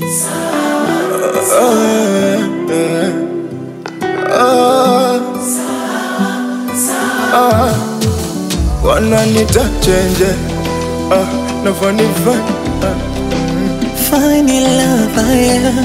wananita chenje ah, nafanifa ah. Find your love, yeah.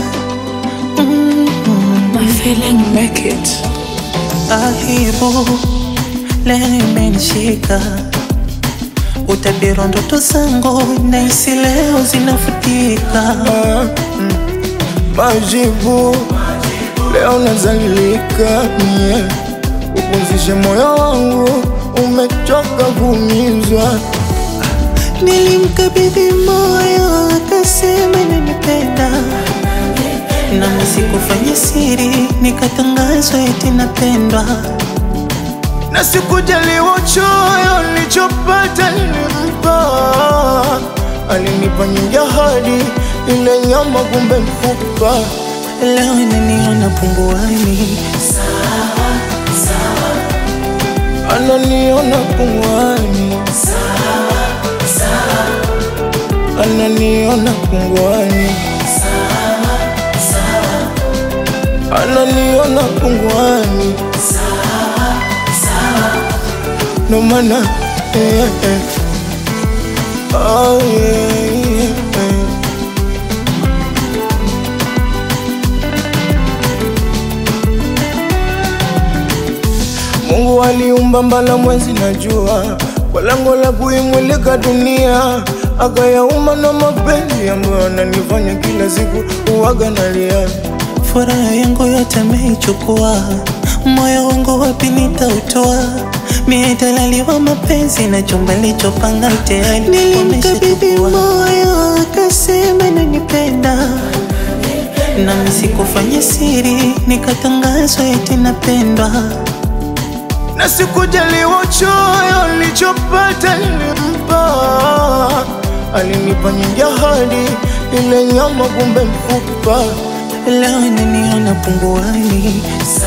My feeling make it. Aibu leo imenishika, utabiri ndoto zangu nahisi leo zinafutika. Ah, mm. majibu leo nazalilika mie upumzishe moyo wangu umechoka kuumizwa Nilimkabidhi moyo akasema nanipenda, nami sikufanya siri, nikatangazwa eti napendwa. na sikujaliwa choyo nilichopata nilimpa alinipa nyingi ahadi ile nyama kumbe mfupa Leo inaniona punguani, ananiona pungwani ananiona pungwani ananiona pungwani no mana eh, eh. Oh, yeah, yeah. Mungu aliumba mbala mwezi na jua kwa lengo la kuimulika dunia, akayaumba na mapenzi ambayo ananifanya kila siku uwaga nalia. furaha yangu yote ameichukua, moyo wangu wapi nitautoa? Mie dalali wa mapenzi na chumba lichopanga tayari nilimkabidhi moyo, akasema nanipenda, nami sikufanya siri, nikatangazwa eti napendwa. na sikujaliwa choyo nilichopata nilimpa, alinipa nyingi ahadi, ile nyama kumbe mfupa. Leo inaniona punguani,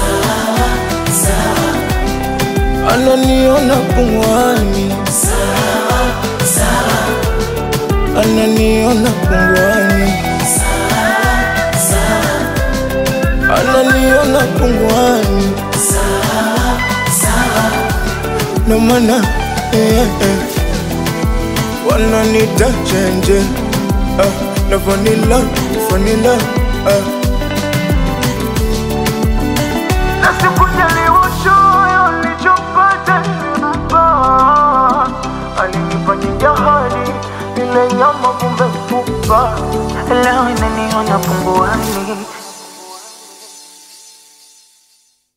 ananiona pungwani, ananiona pungwani, ananiona pungwani, no mana eh, eh. wananita chenje ah, na vanila vanila ah. na sikujaliwa choyo nilichopata nilimpa, alinipa nyingi ahadi, ile nyama kumbe mfupa. leo inaniona punguani.